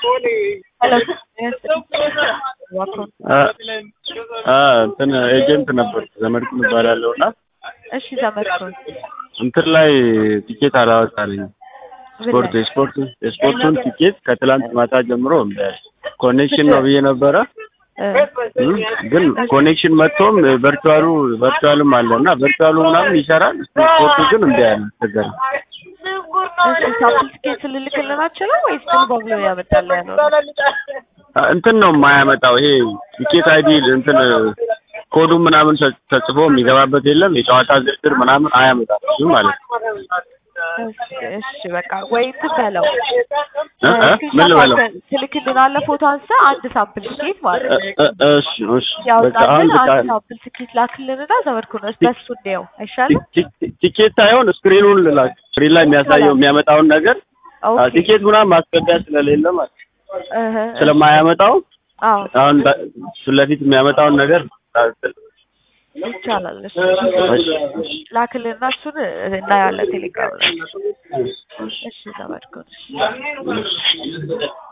እንትን ኤጀንት ነበር ዘመድኩን እባላለሁ እና እሺ ዘመድኩን እንትን ላይ ቲኬት አላወጣልኝም። ስፖርት የስፖርት የስፖርቱን ቲኬት ከትላንት ማታ ጀምሮ እምቢ አለ። ኮኔክሽን ነው ብዬ ነበረ እም፣ ግን ኮኔክሽን መጥቶም ቨርቹዋሉ ቨርቹዋልም አለ እና ቨርቹዋሉ ምናምን ይሰራል፣ ስፖርቱ ግን እምቢ አለ። አስቸገረ። እሺ ሳምፕል ትኬት ልልክልን አችልም ወይስ ሙሉ በሙሉ ያመጣል ያለው? እንትን ነው የማያመጣው ይሄ ቲኬት አይዲ እንትን ኮዱ ምናምን ተ- ተጽፎ የሚገባበት የለም። የጨዋታ ዝርዝር ምናምን አያመጣም እሱ ማለት ነው። እሺ እሺ በቃ ወይ እንትን በለው እ እ ምን ልበለው? ትልክልናለህ ፎቶ አንስተህ አንድ ሳምፕል ትኬት ማለት ነው እ- እ- እሺ እሺ በቃ አሁን ያውጣልን በቃ አንድ ሳምፕል ትኬት ላክልንና ዘመድኩን እስ በሱ እንየው አይሻልም? ቲ- ቲ- ቲኬት ሳይሆን ስክሪኑን ልላክ። ስክሪን ላይ የሚያሳየው የሚያመጣውን ነገር አ፣ ኦኬ ቲኬት ምናምን ማስገቢያ ስለሌለ ማለት ነው። እህ ስለማያመጣው አዎ አሁን በ- ፊት ለፊት የሚያመጣውን ነገር ይቻላል። እሺ እሺ፣ እሺ። ላክልንና እሱን እናያለን ቴሌግራም ላይ። እሺ ዘመድኩን እሺ